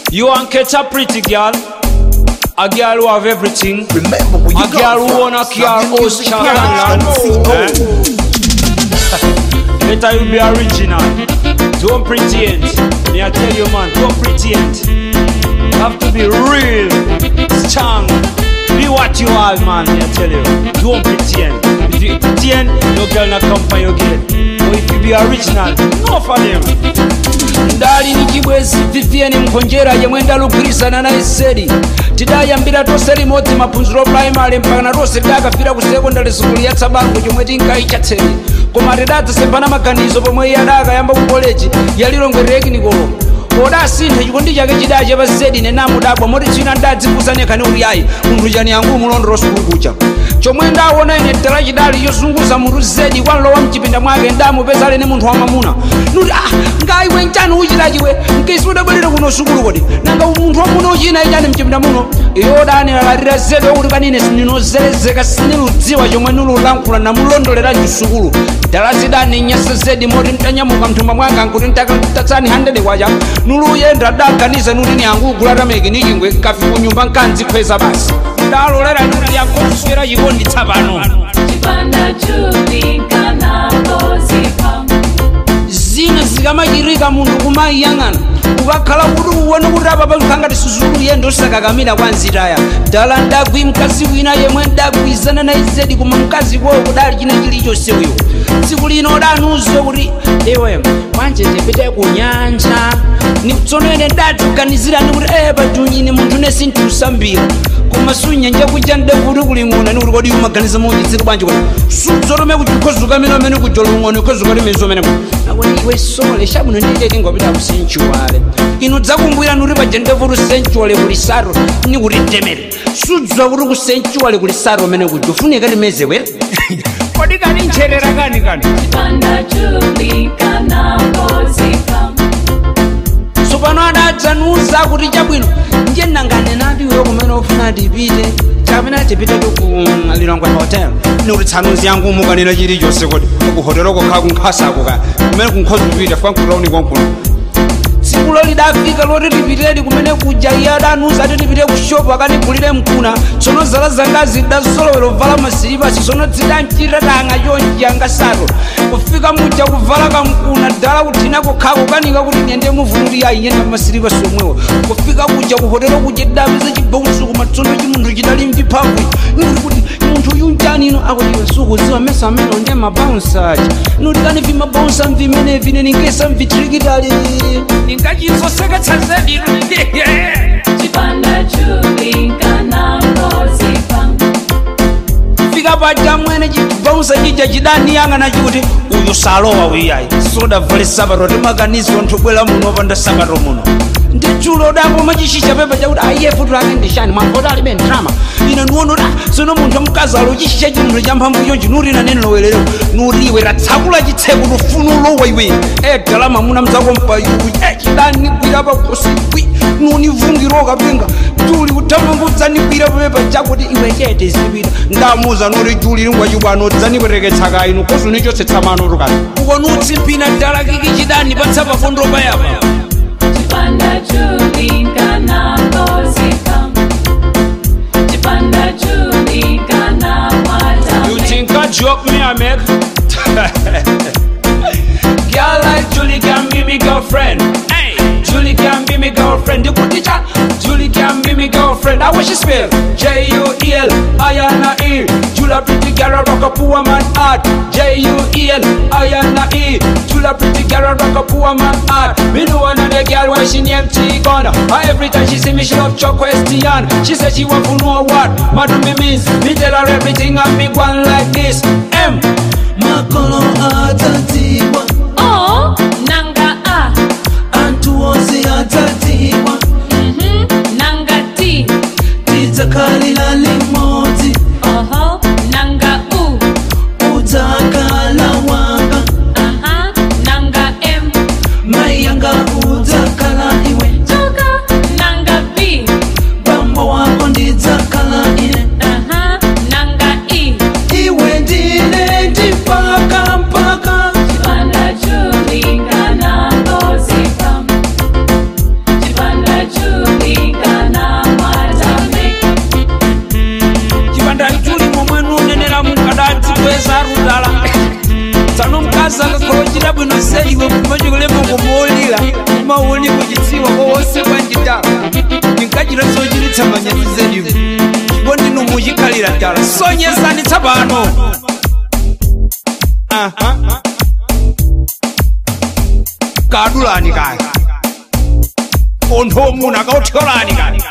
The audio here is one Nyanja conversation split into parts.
You want catch a pretty girl? A girl who have everything. Remember where you A go girl who from. own a car, Slap your house, music car, down, and see, land. oh. Better you be original. Don't pretend. Me I tell you man, don't pretend. You have to be real, strong. Be what you are, man. Me I tell you. Don't pretend. If you pretend, no girl not come for your gate. But if you be original, no for them. ndali ni chibwezi vivieni mkhonjera yemwe ndalugwirizana naye sedi tidayambira tonse limodzi maphunziro primary mpakana tonse tidakafika ku sekondari sukulu ya tsabango chomwe tinkayicha tsedi koma tidadzasempana maganizo pomwe iye adakayamba ku koleji yalilongwe teknikolo podasintha chikondi chake chidache pa zedi nenamudabwa moti tsina ndadzifusa nekhani kuti ayi munthu chani yangu umulondolo sukulu kucha chomwe ndaona ine dala chidali chozunguza munthu zedi kwanlowa mchipinda mwake ndamupeza alene munthu wamamuna nuti ah ngaiwe nchani uchitachiwe mkisi udabwerera kuno sukulu kodi nanga munthu wamuna uchina ichani mchipinda muno iyo danilalatira zedi okuti kanine sininozelezeka siniludziwa chomwe nilulankhula namulondolera mchisukulu dala zidani nyasa zedi moti mtanyamuka mthumba mwanga nkuti mtatatsani 100 kwacha nuluyenda daganiza nuti ni yangu ugulatameki ni chingwe kafi kunyumba nkanzikhweza basi ndalolera nuti yankoswera chikondi tsapano Chipanda chubika na kozipa zina zikamachirika munthu kumayiyang'ana ukakhala kuti uwone kuti apa pankhangati suzulu yendo osakakamira kwa nzitaya dala ndagwi mkazi wina yemwe ndagwizana naye zedi koma mkazi kowo kudali china chilichonse uyo tsiku lino udanuzo kuti iwe mwanje tipite ku nyanja tsono ine ndatuganizirani kuti e pajunyini munthu nesi ntiusambira koma sunyanja kuja ndekuti kuling'ona ni kuti kodi umaganiza muchitsiri bwanji kuti sudzotome kuti ukhozuka mene amene kujola ung'ono ukhozuka timezo amene akuti iwe sole shabuno nditete ngopita ku senchuale inu dzakumbwira nuti paja ndevuti senchuale kuli saro ni kuti temere sudzwa kuti ku senchuale kuli saro amene kuja ufunika timeze were kodi kani ntcherera kani kani Chipanda chubika na kozipa tsopano adadzanuza kuti chabwino ndiye nangane nati iwe kumene ufuna tipite kapena tipite ku lilongwe hotel nikuti tsanuzi yangu mukanena chilichonse kodi kuhotelo kokhala kunkhasako ka kumene kunkhozi kupita fikankulauni kwankuno tsikulo lidafika loti tipitedi kumene kuja iye adanuza ati tipite ku shopu akanigulire mkuna tsono zala zangazi dasolowera uvala masilipasi tsono zidanchitatanga chonji yangasato kufika muja kuvala kamkuna dala kuthina kokhala kukanika kuti nyende muvuluti ayi nyenda masilipasi omwewo kufika kuja kuhotelo kuja dapiza chibousu koma tsono chimunthu chidali mviphavu nikuti kuti munthu uyu njani ino akuti iwe sukuziwa mesa amene onde mabaunsa aja nuti kani vimabaunsa mvimenevi ine ningesa mvitirikitali ningachizoseketsa zedi Chipanda chubika na kozipa fika paja mwene chibausa chija chidaniyang'ana chikuti uyu salowa wiyayi sodavale sabato timakanizwa ntubwera muno panda sabato muno ndi dzulo dakoma chishisha pepa chakuti aiye futu lake ndishani mwamvota alibe ndrama ine nuono da sono munthu amkazalo chishisha chimunthu cha mphamvu chonchi nuti ina nene lowerero nuti iwe ratsakula chitseko lufunu lowa iwe edala mamuna mzakompa iwe echidanigwira pakosibwi nunivungiro kapenga juli kutama dzanigwira pepa chakuti iwe chete zipita ndamuza nuti juli lingwachibwano dzanipereketsaka inu koso nichotsetsamano tukati ukonutsimpina dala kiki chidani patsapa fondo payapa Chipanda chubika na kozipa Chipanda chubika na You wata think a joke me I make? Girl like Julie can be me girlfriend. Hey, Julie can be me girlfriend. You put the chat. Julie can be me girlfriend. How she spell? J U E L I N A E. Julia pretty girl rock a poor man heart. J U E L I N A E. Julia pretty girl rock a poor man heart. Me know another girl when she name T-Gun. Every time she see me she love cho question. She said she want to know what madam me means. Me tell her everything and me go on like this. M. makolo atatiwa Oh, nanga A anthu onse atatiwa mhm, Nanga T tidzakhalira limodzi Oho, nanga U udzakhala wanga Aha, nanga M mai yanga udzakhala iwe Choka, nanga B bambo wako ndidzakhala ine Aha, nanga E iwe ndine ndipaka mpaka Chipanda wose bwanjidala ndinkachita zochiritsa manyazi zedimu chiko ndinu muchikhalira dala sonyesanitsa pano Aha. kadulani kaya ontho muna kauthyolani kaya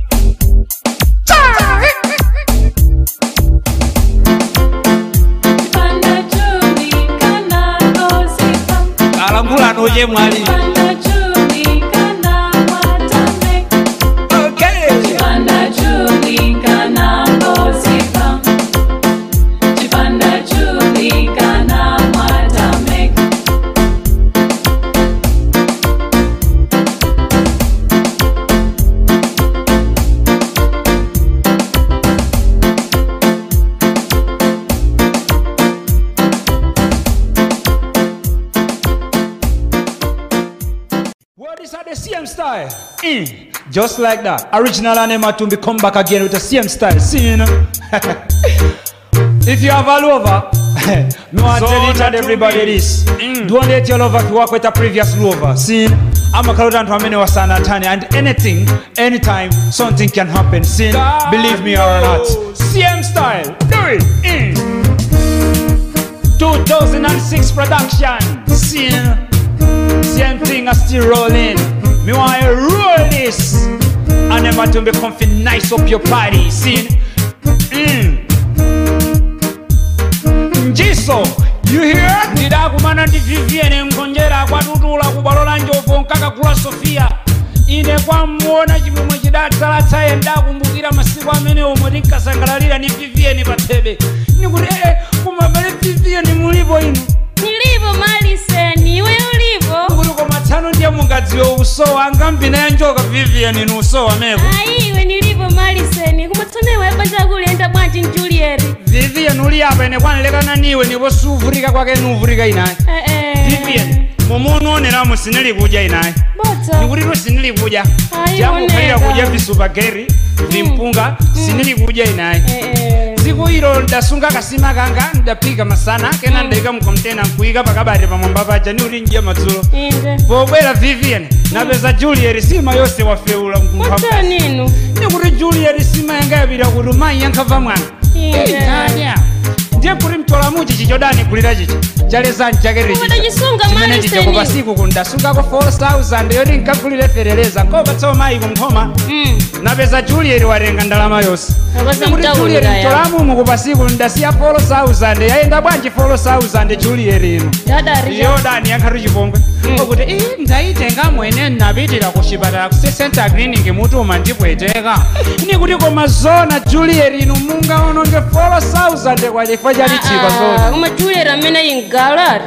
Chipanda chumi kana gozipa. kalambulano chemwali Chipanda chumi kana watame. okay. Chipanda chumi kana gozipa. Chipanda chumi kana watame. Well, this are the same style. Mm. Just like that. Original and Matumbi come back again with the same style. See, you know? if you have a lover, me want to tell each and everybody this. Don't let your lover to work with a previous lover. See, I'm a crowd and many was Tanya, and anything, anytime, something can happen. See, believe me or not. Same style. Do it. Mm. 2006 production. See, same thing I still rolling. Me want to roll this. And never to be comfy nice up your party. See? Mm. Njiso, you hear? ndidakumana ndi vivienne mkonjera kwatutula kubwalola njovu nkakagula sofia ine kwamuona chimwemwe chidatsalatsaye ndakumbukira masiku amene omwe tinkasangalalira ni vivienne pathebe nikuti ee kumabale vivienne mulipo inu Nilipo Maliseni, iwe ulipo? kuti koma tsano ndiye mungadziwe usowa angambina ya njoka vivienne ni usowa meko Aiwe nilipo Maliseni, kumatsonewa yabanja kulenda bwanji Juliet. vivienne uli apa ine kwanilekana niwe ndipo suvurika kwake nuvurika inaye Eh eh. vivienne mumuoneramu sinili kudya inaye Bota. nikutito sinili kudya Ayi, jakukhalira oneka. kudya visupageri vimpunga sinili kudya inaye Eh eh. tsiku ilo ndasunga kasima kanga ndaphika masana kena ndayika mkontena nkuyika pakabati pamwamba paja ni kuti ndya madzulo Inde. pobwera vivienne napeza juliet sima yonse wafeula Bota ninu. nikuti juliet sima yanga yapita kuti mayi yankhabva mwana Inde. Inyanya. ndiye kuti mtolamuchi chichodani kulira chichi chalezani chakere Koma tachisunga chimene mali chicho seni. kupasiku kundasungako 4000 yoti nkagulire fereleza nkopatsawo mayi kumkhoma Mm. napeza juliet watenga ndalama yonse Abaza Nikuti mtaulira Juliet ya. mtolamumu kupasiku ndasiya 4000 yayenda bwanji 4000 juliet ino Dadari. yodani yakhatu chipongwe okuti "Ii, ndaitenga mwene napitira ku chipatala ku center clinic mutuma ndipweteka nikuti koma zona juliet inu mungaononge 4000 kwa chifukwa cha litsika zona Koma Juliet amene ingalari.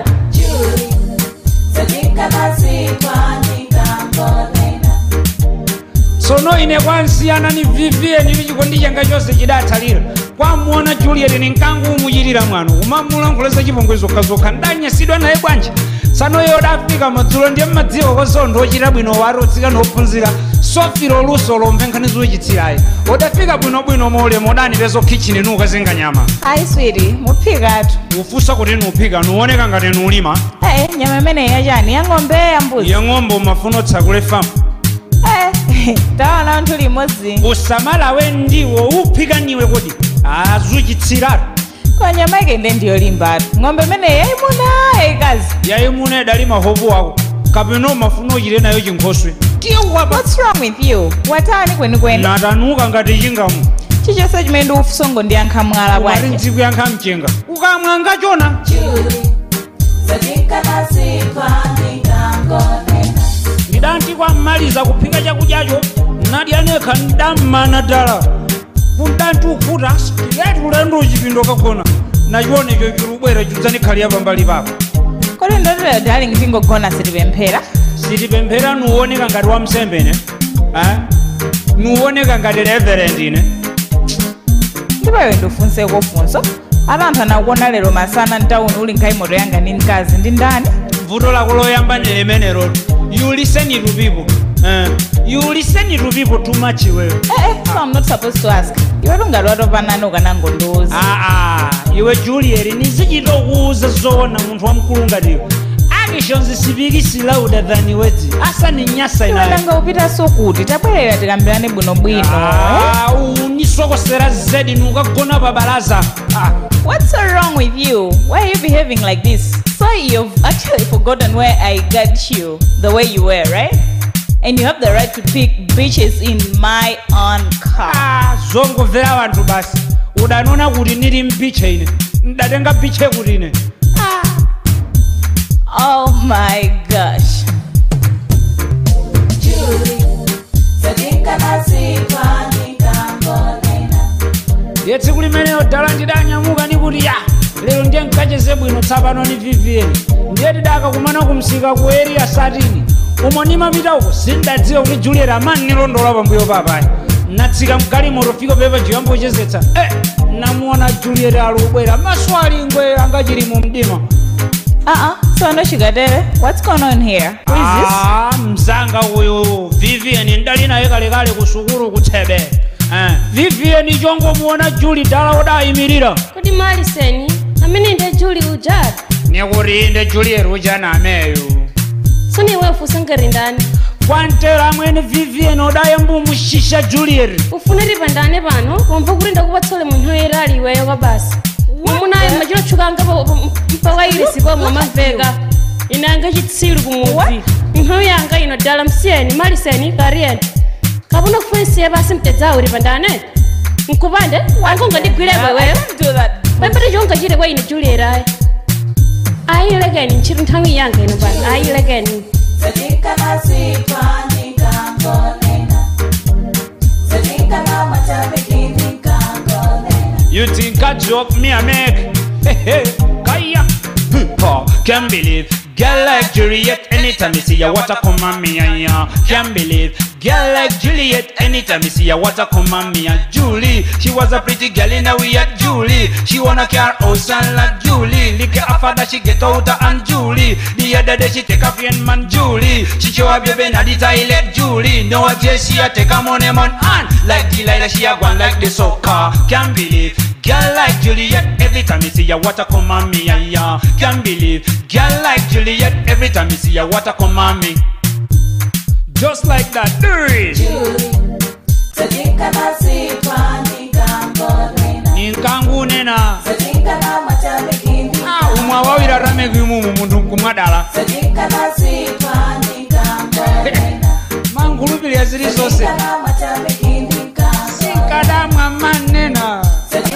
tsono ine kwansiyana ni vivienne ili chikondi changa chonse chidatsalira kwamuona juliet ni mkangu umuchitira mwano umamulankhuleza chipongwe zokhazokha ndanyasidwa naye bwanji tsano iye odafika madzulo ndiye mmadziwa kozontho ochita bwino wati otsika nophunzira sofiro luso lomve nkhani zochitsirayi odafika bwinobwino maulemu odanipezo kitchen nukazinga nyama ayi switi muphikatu ufusa kuti nuphika nuoneka ngati nulima eh nyama imeneyi yachani yang'ombe yambuzi yeng'ombe umafuna otsakule famu eh tawana anthu limodzi usamalawe ndiwo uphika niwe kodi azuchitsiratu kwa nyama ikende ndiyolimbatu ng'ombe imeneyi yayimuna yayikazi yayimuna idali mahovu ako kapena umafuna uchite nayo chinkhoswe kiwapa what's wrong with you watani kwenikweni natanuka ngati chingamu chichonse chimene ndikufunsa ndiyankha mwala umati bwanji ntsiku yankha mchenga ukamwa ngachona ndidanti kwammaliza kuphika chakudyacho nadya nekha ndammana dala kundanti ukhuta straight ulendo uchipindo kakona nachionecho chilubwera chidzanikhaliya pambali pako kodi ndotera darling tingogona sitipemphera sitipemphera nuwoneka ngati wamsembene eh? nuwoneka ngati reverend ine ndipo iwe ndifunseko funso atanthu anakuona lero masana mtawuni uli nkhaimoto yanga ndi mkazi ndi ndani vuto lako loyamba ni limenelo you listen to people eh? you listen to people too much iwewe eh eh so i'm not supposed to ask iwe tungati watopanani ukanangondiuza aa iwe juliet nizichitokuuza zoona munthu wamkulu ngatiyo actions sipikisi louder than words asa ni nyasa inayo iwendanga upitaso kuti tabwerera tikambirane bwinobwino eh? Ah, unisokosera zedi nukagona pa balaza Ah, What's so wrong with you? Why are you behaving like this? So you've actually forgotten where I got you the way you were, right? And you have the right to pick bitches in my own car. ah, zongomvera vanthu basi udanona kuti ndili mbiche ine ndatenga biche kuti ine Oh my gosh. ye tsiku limeneyo dala ndidanyamuka nikuti ya lero ndiye nkacheze bwino tsapano ni vvn ndiye tidakakumana kumsika ku area satini umo nimapita uko sindadziwa kuti juliet amani nilondola pambuyo papayi natsika mgalimoto fika pepa jiyambochezetsa eh, namuona juliet ali ubwera maso ali ngwe angachili mu mdima Uh-uh. So no sugar daddy. What's going on here? Who is this? Ah, mzanga uyu vvn ndali naye kalekale ku sukulu kutsebe eh, vvn chongomuona juli dala odayimirira kodi maliseni amene ndi juli ujati nikuti inde juliet uchana ameyu soniwe ufusankari ndani kwantera amwene vvn odaye mbumushisha juliet ufune tipandane pano pomva kuti ndakupatsole munthu oyera ali iweyo kwa basi mwamunayo machilotchukanga mpawairisi pomwe mamveka ine anga chitsiru kumudzi nkhoyo yanga ino dala msiyeni maliseni kariyeni kapuna kufunisiye basi mtedzawo tipandane nkupande angongandigwirepo iweyo don't do that. pembere chongachite kwa ine julierayi ayilekeni ntchito nthawi yanga ino pano ayilekeni You think I joke me I make? Hey, hey, kaya. Oh, can't believe, girl like Juliet. Anytime you see ya, what a come on me, yeah, yeah. Can't believe, girl like Juliet. Anytime you see ya, what a come on me, yeah. Julie. She was a pretty girl in a we at Julie. She wanna car house and like Julie. Lick her father, she get out her and Julie. The other day she take a friend man Julie. She show her baby na the toilet Julie. No a day she a take a money man and like Delilah she a gone like the soccer. Can't believe. Girl like Juliet, every time you see ya, what a come on me, yeah, yeah. Can't believe. Girl like Juliet, every time you see ya, what a come on me. Just like that, do it. Ninkangu nena. Ah, umwa wawira rameki mumu muntu nkumwadala. Mangulupilya zili zonse. Sinkadamwa manena.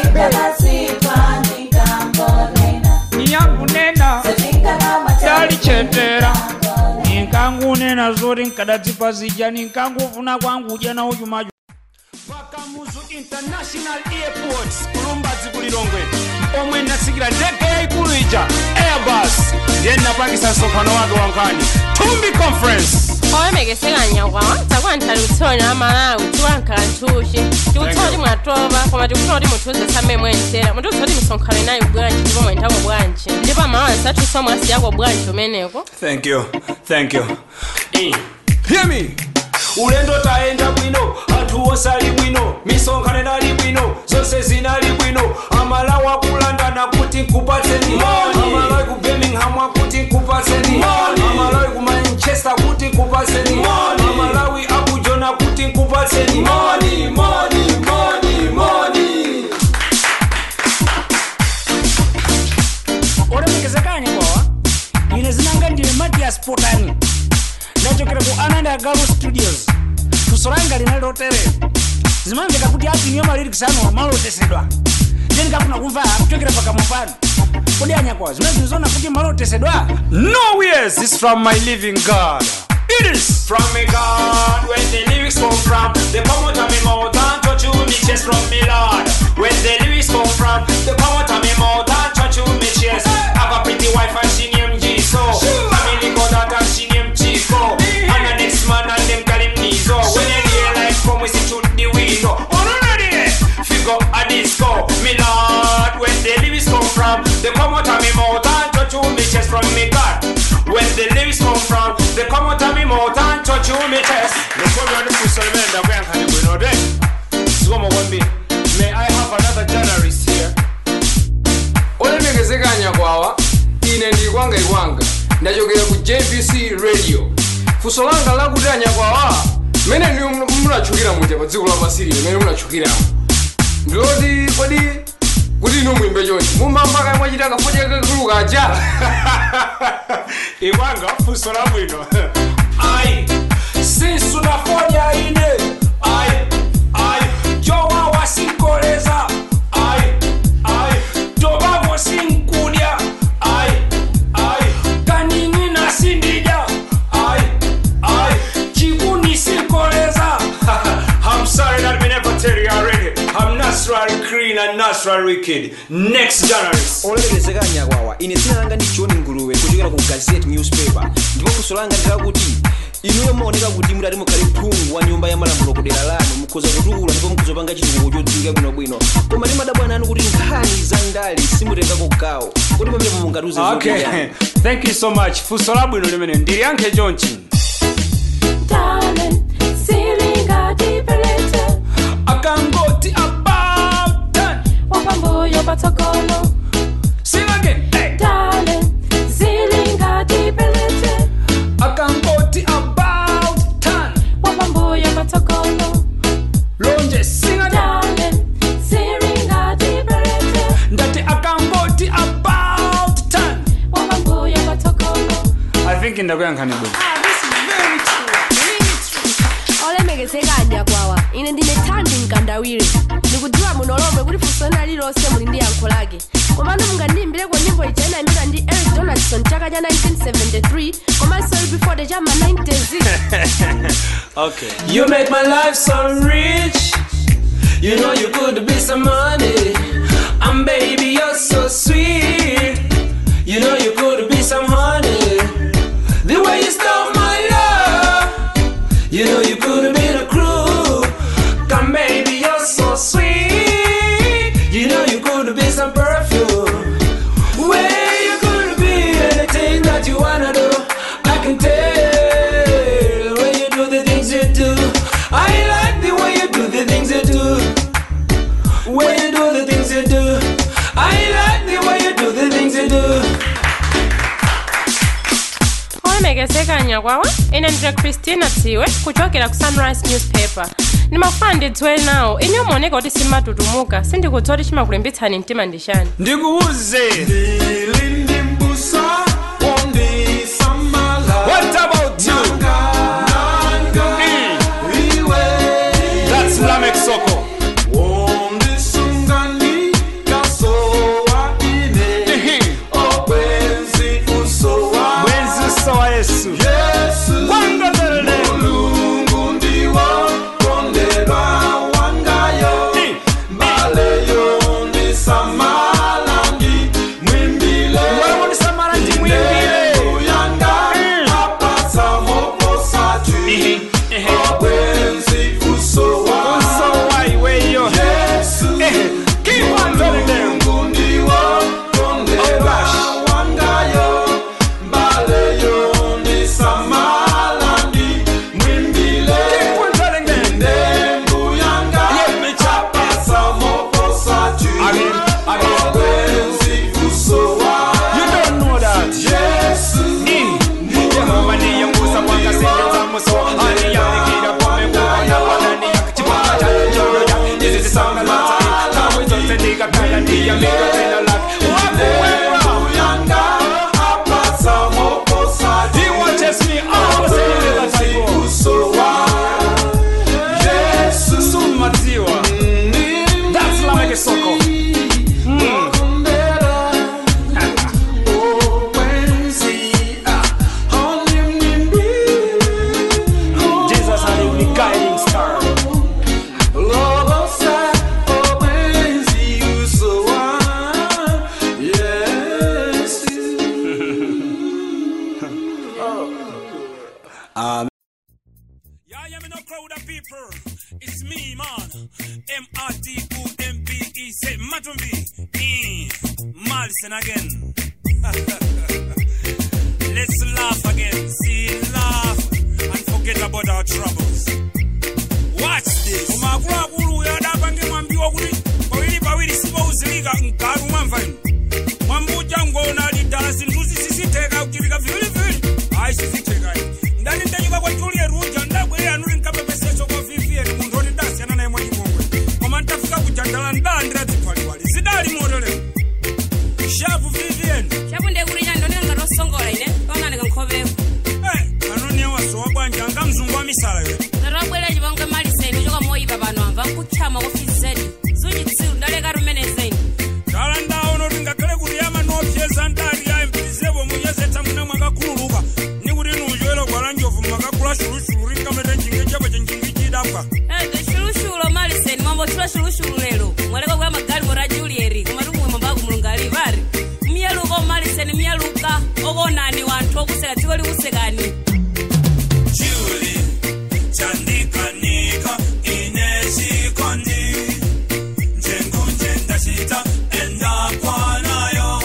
Niyangu nena. talichetera ninkangunena zoti nkadadzipa zija ninkangufuna kwangu uja na uchumachu pakamuzu international airport kulumbazi kulilongwe omwe natsikira ndege yaikulu ija airbus ndiye napangisa msonkhano wake wankani tumbi conference owemegeseka nyakwawa takwantali utsonya amalawi tiwankhala nthuxi tikutsoti mwatopa koma tikufuna kuti muthuze same mwentera mutikutsoti misonkhano inayi bwanji ndipo mwentako bwanji ndipo amawansi athuso mwasi yako bwanji umeneko Thank you, thank you. Eh, hear me. ulendo taenda bwino anthu osali bwino misonkhano inali bwino zonse zinali bwino amalawi akulandana kuti nkupatseni amalawi ku birmingham akuti nkupatseni amalawi ku manchester kuti nkupatseni amalawi akujona kuti nkupatseni money, money, money, money. olemekezekanye kwawa ine zinanga ndine matias potani ndachokera ku ananda galo studios kusolanga linali loterera zimamveka kuti apinyo malirikisi anu amalotesedwa ndiye ndikafuna kumva kuchokera pakamwa pano kodi anyakwawa zimene zinizoona kuti malotesedwa no yes is from my living god it is from me god when the lyrics come from the come out of me mouth and touch you me chest from me lord when the lyrics come from the come out of me mouth and touch you me chest I have a pretty wife and she named Jiso family got that and she named Chico and the next man and them call him Nizo when you hear like come we see through the window oh no no there figure a disco me lord when the lyrics come from they come out of me mouth and touch you me chest from me god when the lyrics come from they come out of me mouth and touch you me chest nikomya ndikusolemenda kuyankhani bwino de sikomo kwambiri may i have another journalist here olemekezekanya kwawa ine ndili kwanga ikwanga ndachokera funso langa lakuti anyakwawa mmene ndiyo munachukira muja pa dziko lapasiri limene munachukiramo ndiloti kodi kuti inu mwimbe chonchi mumambaka mwachita kafodya kakulukaja ikwanga funso labwino ai sinsunafonya ine ai ai jowawa sinkoleza ai ai tobavo sinkudya ai ai kanini nasindija ai ai chikuni sinkoleza I'm sorry that we never tell you already. I'm naturally clean and naturally wicked. Next journalist. olemekezeka anyakwawa ine dzina langa ndi john nguluwe kuchokera ku gazette newspaper ndipo funso langa ndilakuti inuyo mumaoneka kuti mudati mukhale phungu wa nyumba ya malamulo kudera lanu mukhoza kutukula ndipo mukhozopanga chitukuko chodziwika bwinobwino koma timadabwana anu kuti nkhani za ndale simutengako gawo kuti pamene mungatiuze Okay, thank you so much. Funso labwino limene ndiliyankhe chonchi. Darling, silingadipelete Akangoti about that. wapambuyo patsogolo Sing again. Hey. Darling, silingadipelete Akangoti about that. wapambuyo patsogolo Lonje sing again. Darling, silingadipelete Ndati akangoti about that. wapambuyo patsogolo I think ndakuyankhani bwino. olemekezeka anyakwawa ine ndine thandi mkandawire ndikudziwa muno lomwe kuti funso lina lililonse muli ndi yankho lake komano mungandiyimbireko nyimbo ija inayimidwa ndi eric donaldson chaka cha 1973 komanso ili before the chama 90s Okay. You make my life so rich. You know you could be some money. And baby, you're so sweet. You know you could be some honey. The way you stole my love. You know you could be the crew. Come, baby, you're so sweet. You know you could be some perfume. Where you could be anything that you wanna do. I can tell when you do the things you do. I like the way you do the things you do. When you do the things you do. I like the way you do the things you do. olemekezeka anyakwawa ine ndine christina tsiwe kuchokera ku sunrise newspaper ndimafuna ndidziwe nawo ine muoneka kuti simatutumuka sindikudziwa kuti chimakulimbitsani mtima ndi chani Ndikuuze. What about you? Mm. That's Lamek Soko. Mhm. Bwenzi uso wa Yesu. Wanga terele. Wewe unisamara ndi mwimbile. Uso wa iweyo. Eh, keep on telling them. Oh gosh. Keep on telling them. Again, again. You don't know that. Mm. Yehova ndiye ngusa mwanga singeza muso aliyanikira pomekuwa yapanani yakachipaka cha njoyo ya izi zisanga latai kamwe zote ndikakaya ndiye miga tena lake wakuwewa He watches me all the time Sumatiwa That's like a soko Mm. Jesus had a guiding star Yeah, yeah, me no crowd of people. It's me, man. M-R-T-O-M-B-E. Say, Matumbi. Mm. Malson again. Let's laugh again. See, laugh. And forget about our troubles. Watch this. Umakulu yadapa ngemwambiwa kuti pawiri pawiri sipouzilika mkalu mwamva inu mwambuja ngona lidala zinthu zisisitheka kuchipika vivilivili ayi sizitheka ndani ndanyika kwa misala iwe narwabwera chipongwe maliseni choka moyipa pano amva nkutchama kofizeni zuchitsiru ndaleka rumenezeni ndala ndaona kuti ngakhale kuti yama nopyeza ndali yayi mpirizepo munyezetsa mwina mwakakhululuka ni kuti nuchoera gwala njovu mwakakula shulushulu rinkamete njingi chepo chenjingi chidapwa ede shulushulu maliseni mwambotchula shulushulu lero mwaleka kuya magali mora julieri komatu mwe mwambaku mulungali vari miyeluka omaliseni miyeluka okonani wanthu okuseka dziko likusekani Julie, chandikanika ineshikoni njengunje ndashita endakwanayo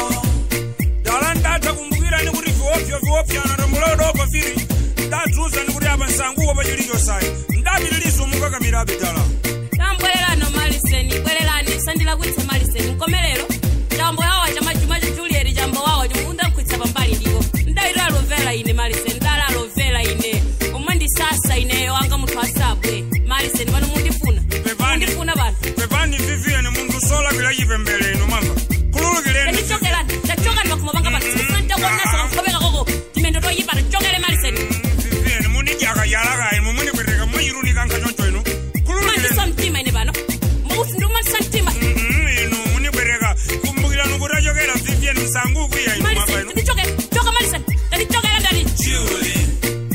dala ndatha kumbukirani kuti viopyo viopyana tomulodopa viri ndadzuza ni kuti apa nsanguwo pachilichosayi ndapitilizo mukakamirabe dala tambwererano maliseni bwererani sandilakwitsa maliseni mkomelero chambo yawa chamajuma cha julieri chambo wawa chimukunda mkwitsa pambali ndipo ndayitira lovera ine maliseni ndala lovera ine omwe ndisasa ineyo anga munthu asabwe maliseni pano mundifuna mundifuna pano pepani vivian munthu solapira chipembele ino mamba kululukireni ndichokerani ndachokani pakhomo panga pano sifuna ntakuonesa kankhope kakoko timendo toyipana chokere maliseni vivian munijaka yalakayi mumunibwereka muyirunika nkhachoncho ino mandisa mtima ine pano mauti ndikumandisa mtima inu munibwereka kumbukirani kuti achokera vivian msangu kuya ino mamba maliseni ino ndichoke choka maliseni ndichokera ndani Julie,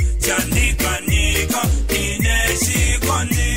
chandikanika ineshikoni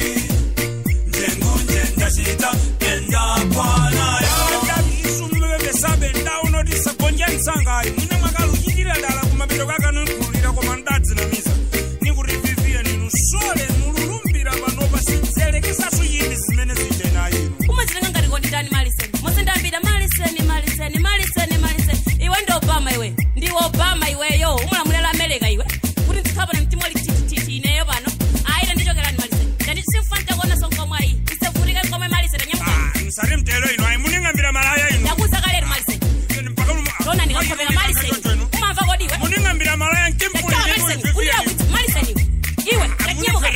njengunje ndashita endakwanayo isumbebesabe ndaunotisa gonja nsangayi mune mwakaluchitira dala kumapito kakanunkhululira koma ndadzinamisa nikuti vivian inu sole nululumbira panopa sinzelekesatu yini zimene zije nayo inu umazilanga ngati konditani maliseni muzindambira maliseni maliseni maliseni maliseni iwe ndi obama iwe ndiwe obama iweyo umulamulira amerika iwe kuti ndikhapana mtima wali titititi ineyo pano ayita ndichokerani maliseni ndandisifa ntakuona sonkomwayi isevulike nkomwe maliseni nyamukani msati mtelo ino ayi muning'ambira malaya inu ndakuza kalero maliseni lona ndikakhopeka maliseni umamva kodi iwe muning'ambira malaya ndachoka maliseni ulira kuti maliseni iwe ndanyamukani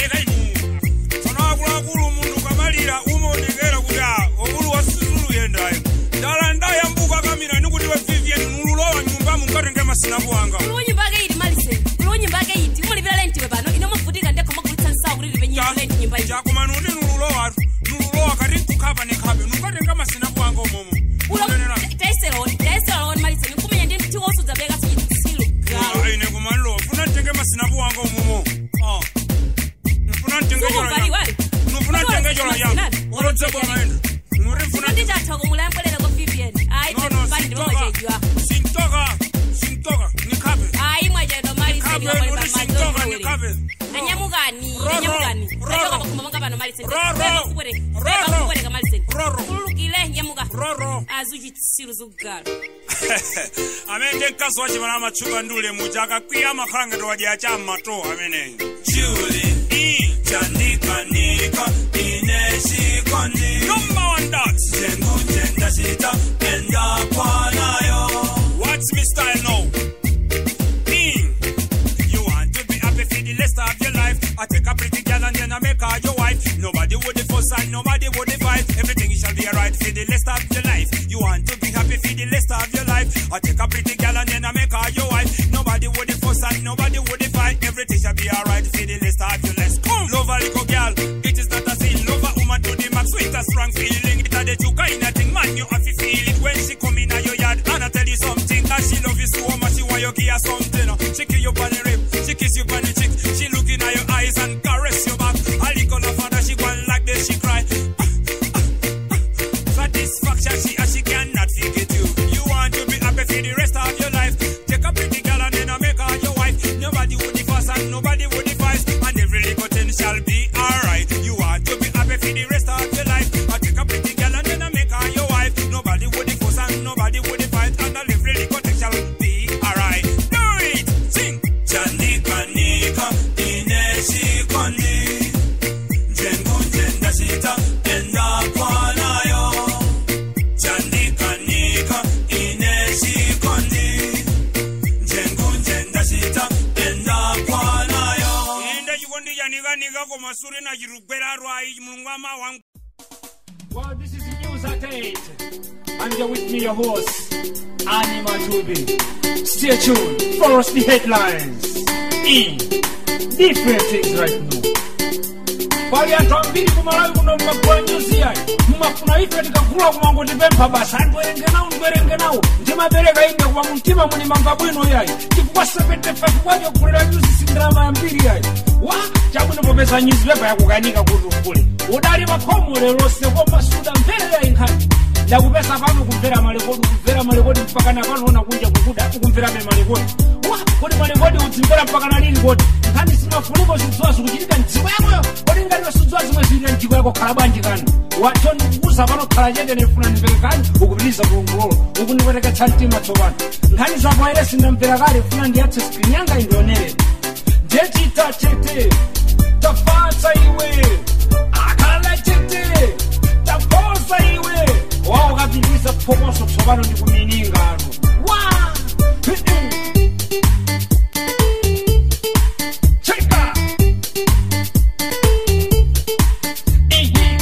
tsono akuluakulu munthu kamalira umaonekera kuti a obulu wa sizulu yendayo ndala ndayambuka kamira nikuti we vivian nululowa nyumba munkatenge masinapu wanga kuliwo ake iti maliseni kuliwo nyumba ake iti umulipira lenti we pano ine muvutika ndekho magulitsa nsawu kuti lipe nyimba lenti nyumba iyi jakoma nuti nululowa nululowa kati nkukhapa nekhape nunkatenga masinapu wanga umomo taiseloni maliseni nkumenya ndi mtiwo osudza beka sichitsilo ine kumalilowa funa ntenge masinapu wanga umomo Ah. nfuna ntenge Sukuvaliwali. nufuna ntenge chola yanga olodzepo maenda nuri mfuna ndichatha kumulambwelera kwa vivian ayi pali ndimamachejwa sintoka sintoka nikhape ayi mwachedwa maliseni Nikhape, nuti sintoka nikhape anyamukani Roro, anyamukani roro. achoka pakhoma panga pano maliseni Roro, roro. kupereka maliseni kululukile nyamuka azuchitsilo zokugala amene mkazi wace mana amatchuka ndule muja akakwiya amakhalangeto wadya cha mmato ameneyo juli chandikanika ineshikoni number one dot jengunje ndashita endakwanayo what's me style now Mm. You want to be happy for the rest of your life. I take a pretty girl and then I make her your wife. Nobody would fuss and nobody would fight. Everything shall be alright for the rest of your life. You want to be happy for the rest of your life. I take a pretty girl and then I make her your wife. Nobody would fuss and nobody would fight. Everything shall be alright for the rest of your life. Come, love a little girl. It is not a sin. Love a woman to the max with a strong feeling. It a the two kind of thing, man. You have to feel it when she come in your yard. And I tell you something that she love you so much. She want you give her something. She kiss you on the rib. She kiss you on the cheek. She look in your eyes and caress your back. A little of her she go like this. She cry. Satisfaction she and she cannot forget you. You want to be happy for the rest of your life. Take a pretty girl and then I make her your wife. Nobody would fuss and nobody would fight. And every little thing shall be alright. You want to be happy for the rest of your life. I take a pretty girl and then I make her your wife. Nobody would fuss and nobody would fight. And every little thing shall be alright. Do it! Sing! Chanika nika ineshikoni. Jengu jenda shita enda kwanayo. Chanika nika ineshikoni. Jengu jenda shita enda kwanayo. Enda chikondi chanika nika komasure na chirugwera rwai mulungu amawangu. Well, this is News at 8. And you're with me, your host, Anima Tubi. Stay tuned for us the headlines in different things right now pali anthu ambiri kumalawi kuno mmagula nyuzi yayi mmafuna ife tikagula kumango tipempha basa andwerenge nawo ndwerenge nawo ndimapereka ine kuwa mumtima muni mamba bwino yayi chifukwa 75 kwacho kulera nyuzi sindalama yambiri yayi wa chabwino popeza nyuzipepa yakukanika kuti ugule udali pakhomo lelonse koma suda mvere yayi nkhani ndakupesa pano kumvera malekodi kumvera malekodi mpaka napanoona kunja kukuda ukumverabe malekodi wa kodi malekodi udzimvera mpaka nalili kodi nkhani simafuniko zidziwa zikuchitika mdziko yakoyo kodi ngatiwe sidziwa zimwe zilile mdziko yako khala bwanji kani wacho ndikukuza pano khala chete nefuna ndimveke kani ukupitiliza kulongololo ukundipweteketsa mtima tsopano nkhani zako aire sindamvera kale funa ndiyatse skrini yanga indionere ndechita chete tafatsa iwe akhala chete taposa iwe wao ukapitiliza phokoso tsopano ndikuminingano wa cheka Ihi.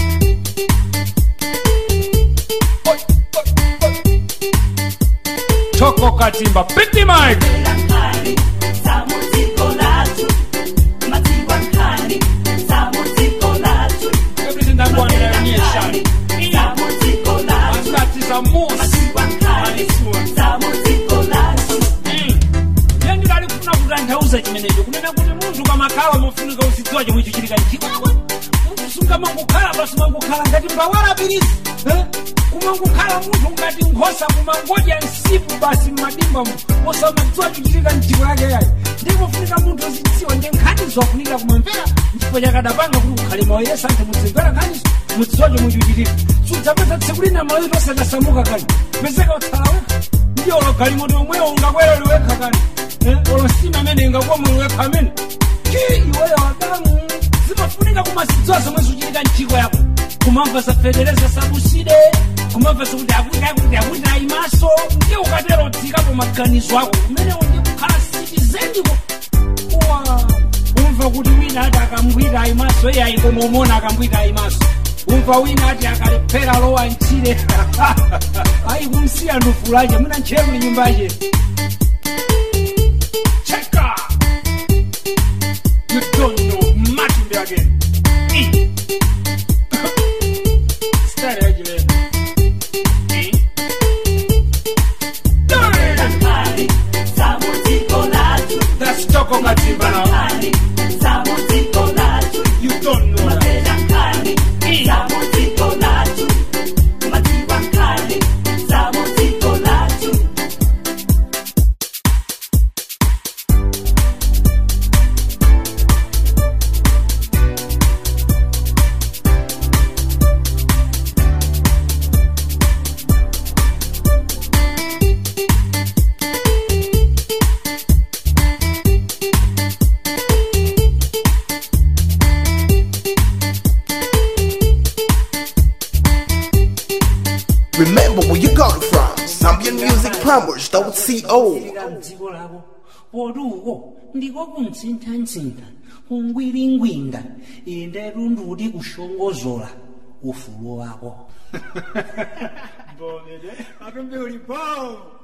Oi, oi, oi. Toko katimba piti mike everything that one there nation Asati za musi ndiye ndidalifuna kutanthauza chimenecho kunena kuti munthu kamakhala mofunika uzidziwa chomwe icho chili kanchikwawe munthu sungamangokhala basi mangokhala ngati mbawala pirizi eh? kumangokhala munthu ngati nkhosa kumangodya nsipu basi mmadimba mu osamadziwa chochitika mdziko yake yayi ndikufunika munthu uzidziwa ndi nkhani zofunika kumamvera ndipo chakadapanga kuti ukhale mawayesa anthu mudzimvera nkhaniso mudzidziwa chomwe chochitika sudzapeza tsiku lina maloyo tosadasamuka kani pezeka utsala wekha ndiyo ologalimoti omwewo ungakwera liwekha kani Eh, olosima amene ingakuwa muli wekha amene ki iweyo adamu zimafunika kumazidziwa zomwe zikuchitika mchiko yako kumamva zafedereza sabuside kumamva zikuti akuti akuti akuti ayimaso ndiye ukatero dzikapo maganizo ako umenewo ndi kukhala sitizendiko uwa umva kuti wina ati akambwita ayimaso iye ayikomomona akambwita ayimaso umva wina ati akalephera lowa mchire ayikumsiya ndufulache muna ntchero ni nyumbache cheka you don't know matimbe again E. Stare agile. E. That's Choco Matimba now. You don't know that. E. Remember where you got it from. Zambian Music Plumbers, co. dziko lako poti uko ndiko kumtsintantsintha kungwilingwinda inde tunduti kushongozola ufulu wako atombe ulipo